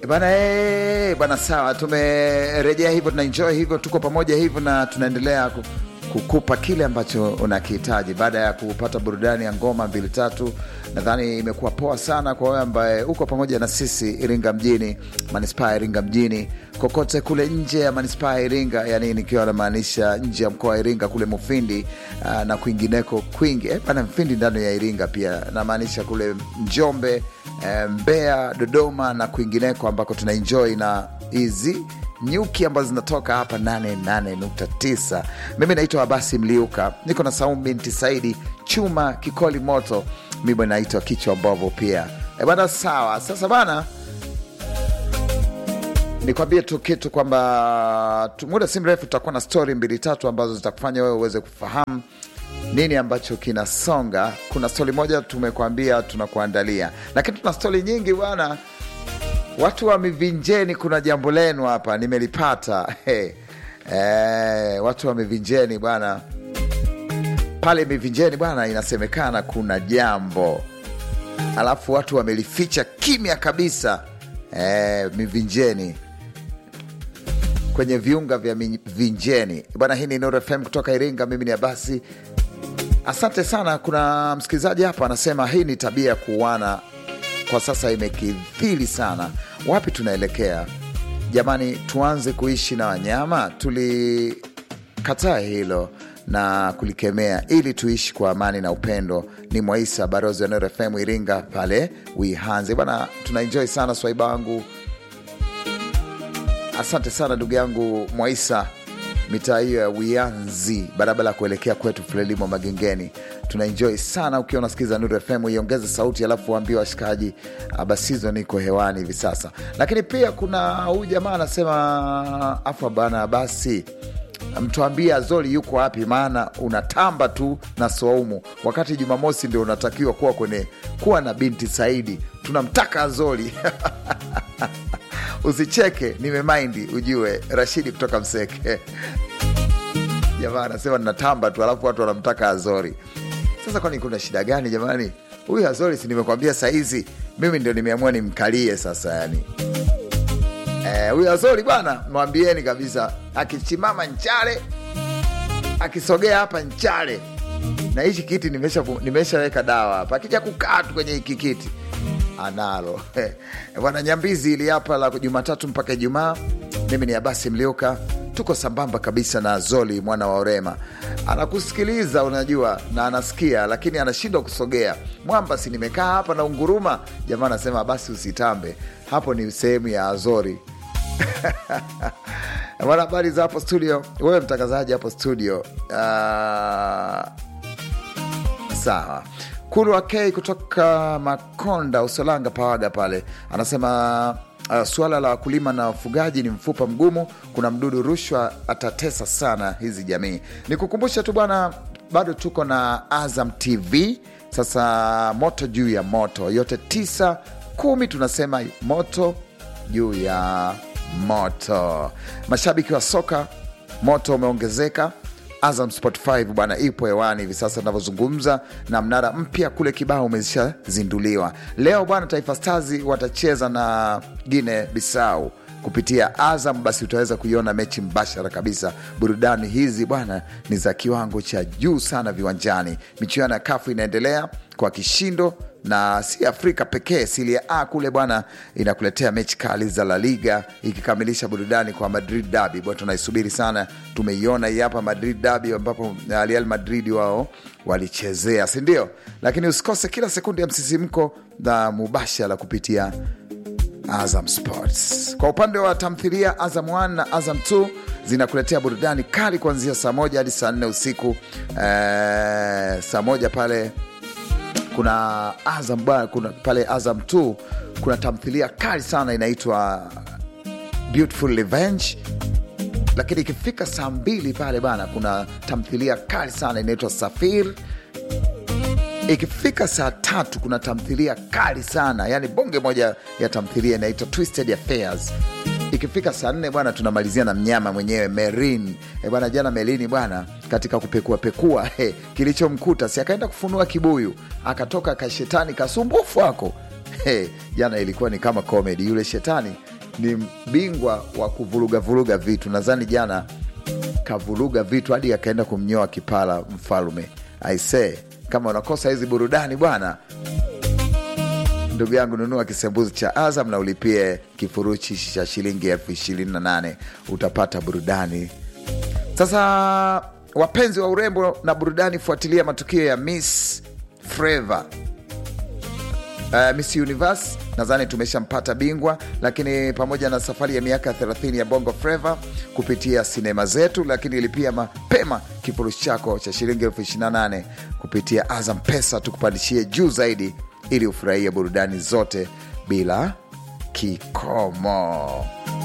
bana eh, bana sawa, tumerejea hivyo, tunaenjoy hivyo, tuko pamoja hivyo na tunaendelea ku- kukupa kile ambacho unakihitaji baada ya kupata burudani ya ngoma mbili tatu. Nadhani imekuwa poa sana kwa wewe ambaye uko pamoja na sisi Iringa mjini, manispaa ya Iringa mjini, kokote kule nje ya manispaa ya Iringa, yani nikiwa namaanisha nje ya mkoa wa Iringa kule Mufindi uh, na kwingineko kwingi eh, bana Mfindi ndani ya Iringa pia namaanisha kule Njombe eh, Mbeya, Dodoma na kwingineko ambako tunaenjoy na hizi nyuki ambazo zinatoka hapa 88.9. Mimi naitwa Abasi Mliuka, niko na Saumu binti Saidi chuma kikoli moto, mimi naitwa kichwa mbovu pia e bana. Sawa, sasa bana, nikwambie tu kitu kwamba tu- muda si mrefu tutakuwa na stori mbili tatu ambazo zitakufanya wewe uweze kufahamu nini ambacho kinasonga. Kuna stori moja tumekwambia tunakuandalia, lakini tuna stori nyingi bwana. Watu wa Mivinjeni, kuna jambo lenu hapa nimelipata. Hey. Eh, watu wa Mivinjeni bwana, pale Mivinjeni bwana, inasemekana kuna jambo, alafu watu wamelificha kimya kabisa. Eh, Mivinjeni kwenye viunga vya Mivinjeni bwana. Hii ni Nuru FM kutoka Iringa, mimi ni Abasi. Asante sana. Kuna msikilizaji hapa anasema hii ni tabia ya kuuana kwa sasa imekithiri sana. Wapi tunaelekea jamani? Tuanze kuishi na wanyama? Tulikataa hilo na kulikemea ili tuishi kwa amani na upendo. Ni Mwaisa barozi wa Nuru FM Iringa pale Wihanze bwana, tunaenjoy sana swaiba wangu. Asante sana ndugu yangu Mwaisa, mitaa hiyo ya Wianzi, barabara ya kuelekea kwetu Frelimo Magengeni. Tunaenjoy sana ukiwa unasikiza Nuru FM, iongeze sauti alafu waambie washikaji ah, basizo niko hewani hivi sasa. Lakini pia kuna huyu jamaa anasema afa bana, basi mtuambie Azori yuko wapi, maana unatamba tu na Swaumu wakati Jumamosi ndio unatakiwa kuwa kwenye kuwa na binti Saidi. Tunamtaka Azori Usicheke, nimemaindi ujue. Rashidi kutoka Mseke jamaa anasema ninatamba tu, alafu watu wanamtaka Azori. Sasa kwani kuna shida gani jamani? Huyu Azori si nimekwambia saizi, mimi ndio nimeamua nimkalie sasa. Yani Eh, huyu Azori bwana, mwambieni kabisa, akichimama nchale, akisogea hapa nchale, na hichi kiti nimesha- nimeshaweka dawa hapa, akija kukaa tu kwenye hiki kiti analo Eh, bwana Nyambizi ili hapa la Jumatatu mpaka Ijumaa. Mimi ni Abasi Mliuka, tuko sambamba kabisa na Zoli mwana wa Orema, anakusikiliza unajua, na anasikia lakini anashindwa kusogea. Mwamba, si nimekaa hapa na unguruma. Jamaa anasema basi usitambe hapo, ni sehemu ya Azori. Bwana, habari za hapo studio, wewe mtangazaji hapo studio. Ah, Sawa. Kuru Akei kutoka Makonda, Usolanga, Pawaga pale anasema uh, suala la wakulima na wafugaji ni mfupa mgumu. Kuna mdudu rushwa atatesa sana hizi jamii. Nikukumbusha tu bwana, bado tuko na Azam TV. Sasa moto juu ya moto, yote tisa kumi, tunasema moto juu ya moto. Mashabiki wa soka, moto umeongezeka. Azam Sport 5 bwana ipo hewani hivi sasa tunavyozungumza, na mnara mpya kule Kibao umeshazinduliwa leo bwana. Taifa Stars watacheza na Guinea Bissau kupitia Azam, basi utaweza kuiona mechi mbashara kabisa. Burudani hizi bwana ni za kiwango cha juu sana viwanjani. Michuano ya kafu inaendelea kwa kishindo na si Afrika pekee. Serie A kule bwana inakuletea mechi kali za La Liga ikikamilisha burudani kwa Madrid Derby bwana, tunaisubiri sana. Tumeiona hii hapa Madrid Derby ambapo Real Madrid wao walichezea, si ndio? Lakini usikose kila sekunde ya msisimko na mubashara kupitia Azam Sports. Kwa upande wa tamthilia, Azam 1 na Azam 2 zinakuletea burudani kali kuanzia saa moja hadi saa nne usiku. Eh, saa moja pale kuna Azam bwana, kuna pale Azam 2 kuna tamthilia kali sana inaitwa Beautiful Revenge, lakini ikifika saa mbili pale bana, kuna tamthilia kali sana inaitwa Safir. Ikifika saa tatu kuna tamthilia kali sana yani bonge moja ya tamthilia inaitwa Twisted Affairs. Ikifika saa nne bwana, tunamalizia na mnyama mwenyewe Merin. E bwana, jana Merini bwana, katika kupekua pekua he, kilichomkuta si akaenda kufunua kibuyu, akatoka kashetani kasumbufu ako he, jana ilikuwa ni kama comedy. Yule shetani ni bingwa wa kuvuruga vuruga vitu. Nadhani jana kavuruga vitu hadi akaenda kumnyoa kipara mfalume. Aisee, kama unakosa hizi burudani bwana, ndugu yangu, nunua kisembuzi cha Azam na ulipie kifurushi cha shilingi elfu ishirini na nane utapata burudani. Sasa wapenzi wa urembo na burudani, fuatilia matukio ya Miss Flava Uh, Miss Universe nadhani tumeshampata bingwa, lakini pamoja na safari ya miaka 30 ya Bongo Flava kupitia sinema zetu, lakini ilipia mapema kifurushi chako cha shilingi elfu 28 kupitia Azam Pesa, tukupandishie juu zaidi ili ufurahie burudani zote bila kikomo.